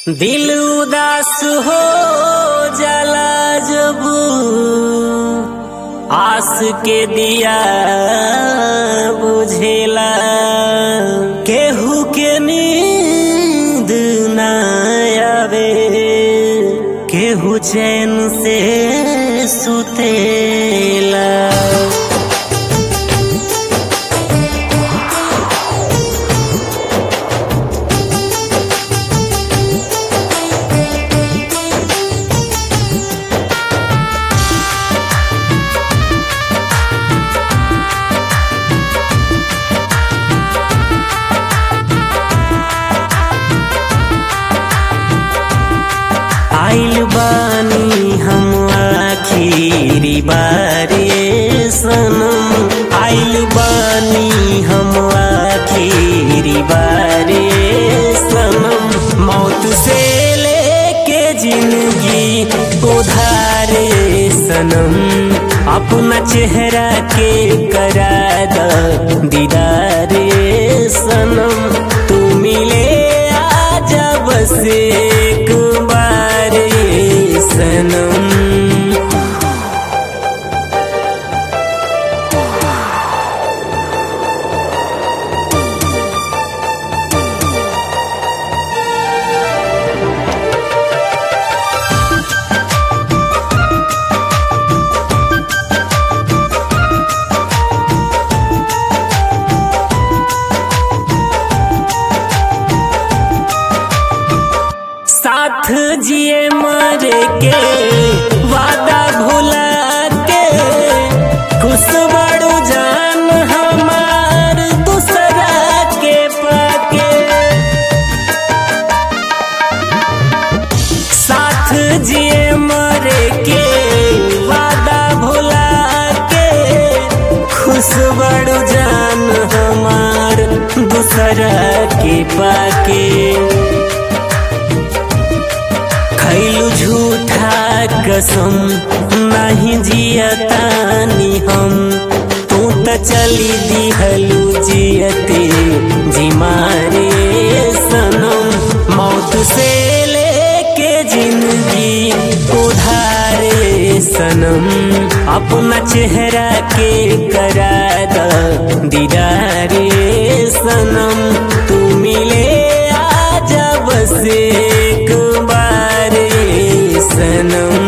दिल उदास हो जाला जब आस के दिया बुझेला केहू के नींद ना आवे केहू चैन से सुतेला आइल बानी हम आखिरी बारे सनम आइल बानी हम आखिरी बारे सनम मौत से लेके जिंदगी उधारे सनम अपना चेहरा के करा द दीदारे सनम तू मिले आजा बस एक बार सनम साथ जिए मरे के वादा भुला के खुश बड़ू जान हमार दूसरा के पाके साथ जिए मरे के वादा भुला के खुश बड़ू जान हमार दूसरा के पाके खैलू झूठा कसम नहीं जियतानी हम तू त चली दिहलू जियते जी मारे सनम मौत से लेके जिंदगी उधारे सनम अपना चेहरा के करा द दीदारे सनम तू मिले आजा बस एक बार सनम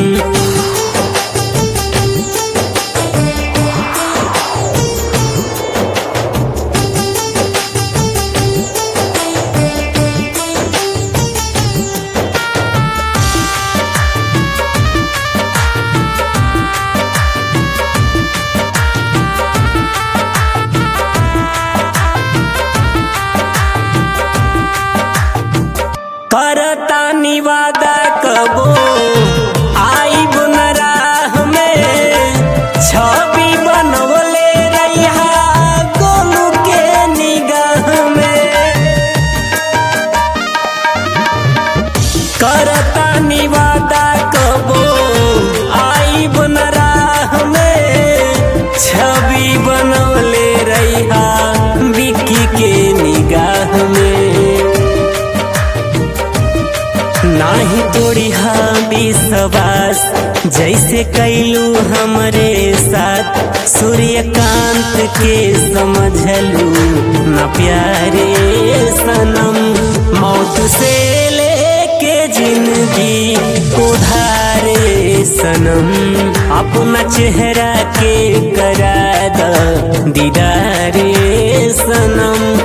करता निवादा कबो आई राह में छवि बनवले रहिया गोलू के निगाह में करता निवादा कबो आई राह में छवि बनवले रहिया बिकी के निगाह में नाही तोड़ी विश्वास जैसे कैलू हमरे साथ सूर्यकांत के समझलू न प्यारे सनम मौत से लेके जिंदगी उधारे सनम अपना चेहरा के करा द दीदारे सनम